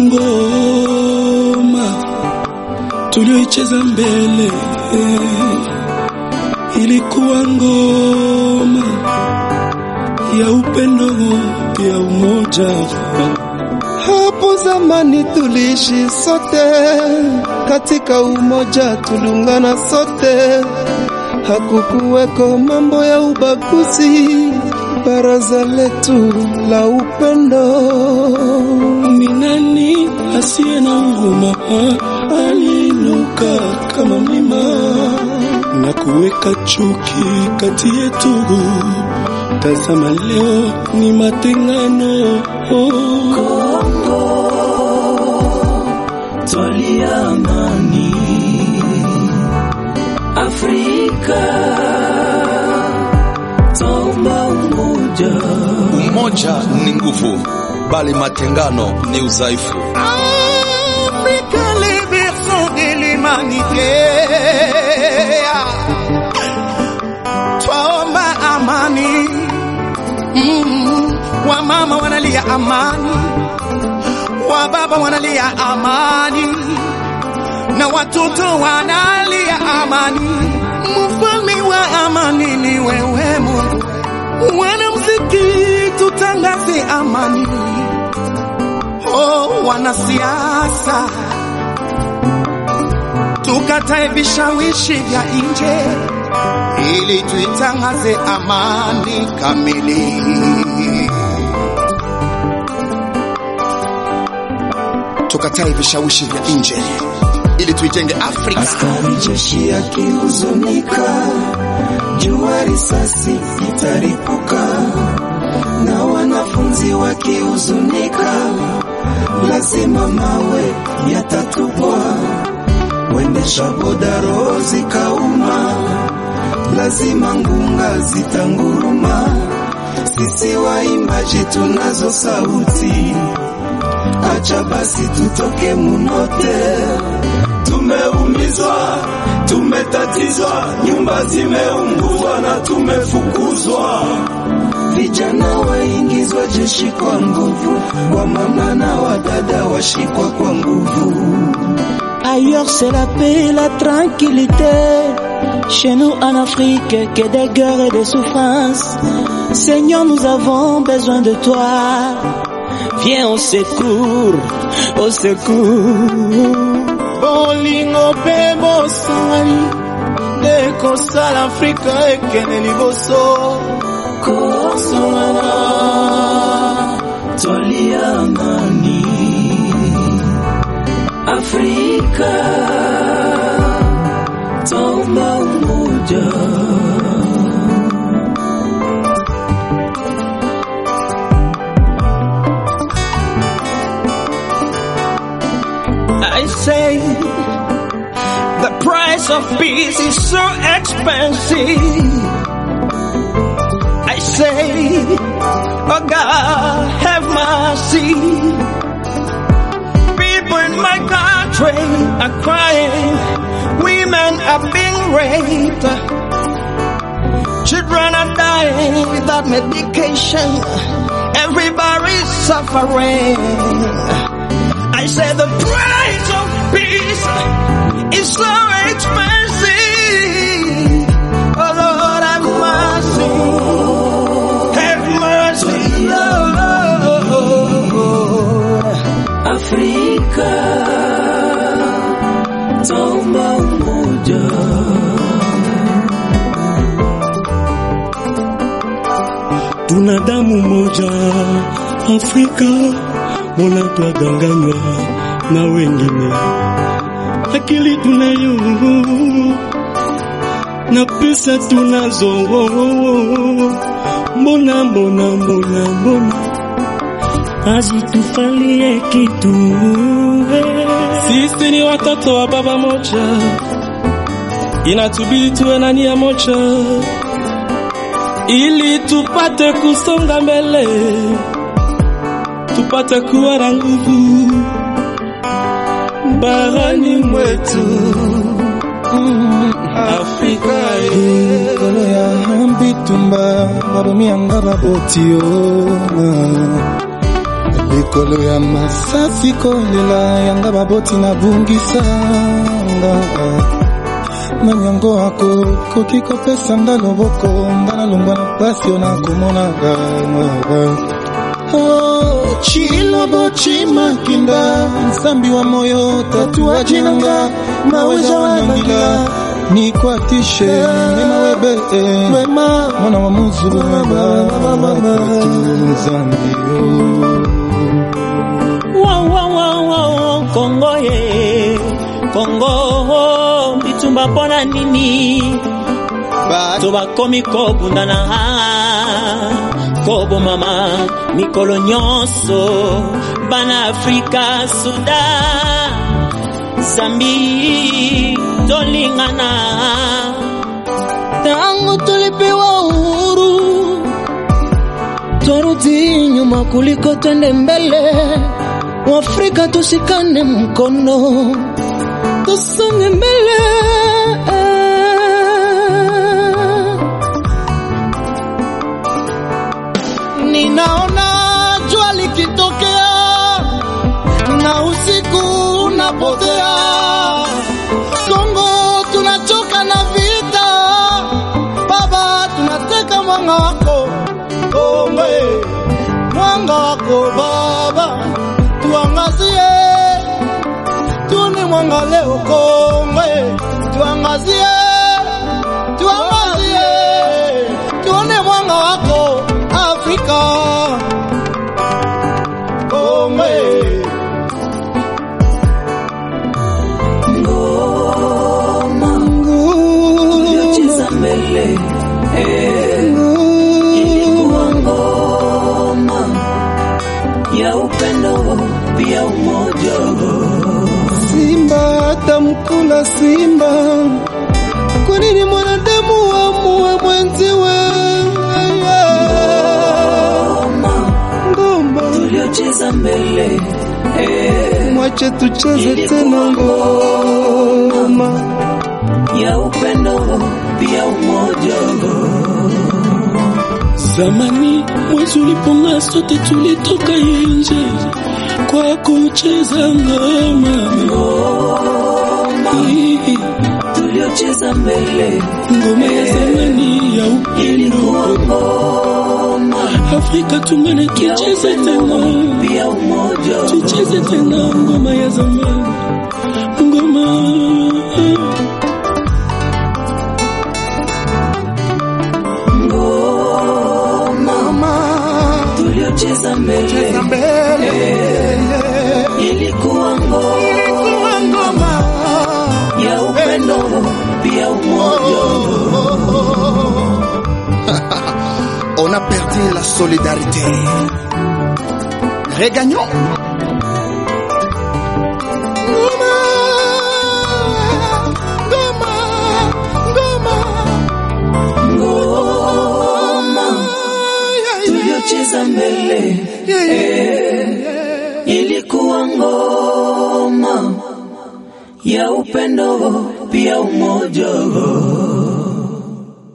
ngoma tulioicheza mbele, ilikuwa ngoma ya upendo, ya umoja. Hapo zamani tuliishi sote katika umoja, tuliungana sote, hakukuweko mambo ya ubaguzi. Baraza letu la upendo, Ni nani asiye na huruma? Aliinuka kama mlima na kuweka chuki kati yetu. Tazama leo ni matengano. twalia amani Afrika, twaomba umoja. Umoja ni nguvu, bali matengano ni udhaifu. Afrique, les berceaux de l'humanité. Twaomba amani. Mm, wamama wanalia amani, wababa wanalia amani, na watoto wanalia amani. Mfalme wa amani ni wewe Mungu. Wanamuziki tutangaze amani. Oh, wanasiasa tukatae vishawishi vya nje ili tuitangaze amani kamili. Tukatae vishawishi vya nje ili tuijenge Afrika. Askari jeshi akihuzunika, jua risasi itaripuka, na wanafunzi wakihuzunika, lazima mawe yatatupwa. Wendesha boda roho zikauma, lazima ngunga zitanguruma. Sisi waimbaji tunazo sauti, acha basi tutoke munote tumeumizwa, tumetatizwa, nyumba zimeunguzwa na tumefukuzwa. Vijana waingizwa jeshi kwa nguvu, wamama na wadada washikwa kwa nguvu. Ailleurs c'est la paix et la tranquillité. Chez nous en Afrique, que des guerres et des souffrances. Seigneur, nous avons besoin de toi. Viens au secours, au secours. bolingo mpe bosangani nde kosala afrika ekende liboso kosangana twalia amani Afrika, twaomba umoja. I say the price of peace is so expensive. I say, oh God, have mercy. People in my country are crying. Women are being raped. Children are dying without medication. Everybody's suffering. I said the price of peace is so expensive. Oh Lord, have mercy. Have mercy, Lord. Afrika, twaomba umoja. Tuna damu moja Afrika, mbona twadanganywa na wengine? Akili tunayo na pesa tunazo, mbona mbona mbona mbona hazitufalie kitu? Sisi ni watoto wa baba moja, inatubidi tuwe na nia moja ili tupate kusonga mbele, tupate kuwa na nguvu barani mwetu Afrika. likolo ya mbitumba babomi yanga baboti o likolo ya masasi kolela yanga baboti na bungisanga manyango ako koki kopesa nga loboko nga nalongwa na pasi yo nakomonaka Oh, chilobo chimakinda nsambi wa moyo tatuaji nanga maweza wanangila nikwatishe mema webe wema mwana wa muzulu webatu nzambi Wow, wow, wow, wow, Kongo ye Kongo bitumba mpona nini to bakomi kobundana kobomama mikolo nyonso bana afrika sudan zambi tolingana tangu tulipewa uhuru twarudi nyuma kuliko twende mbele waafrika tushikane mkono tusonge mbele ninaona jua likitokea na usiku unapotea Kongo tunachoka na vita, baba, tunateka mwanga wako Kongo, eh, mwanga wako baba, tuangazie, tuni mwanga leo Kongo, eh, tuangazie, tuangazie, tuone mwanga wako Afrika Kongo. eh. Cheza mbele eh, ilikuwa ngoma ya upendo pia umoja Simba atamkula simba. Kwa nini mwanadamu amue mwenziwe? ngoma Ngoma, tuliocheza mbele eh, mwache tucheze tena ngoma. ya upendo pia umoja Zamani mwezi uliponga, sote tulitoka nje kwa kucheza ngoma. Hii tuliocheza mbele Ngoma ya zamani ya ilikuwa upendo, ngoma Afrika tungane, ya tucheze tena, upendo pia umoja tucheze tena ngoma ya zamani, ngoma ngoma tuliocheza mbele ilikuwa ngoma ya upendo pia umoja On a perdu la solidarité. Regagnons. ngoma tuliocheza mbele eh, ilikuwa ngoma ya upendo pia umoja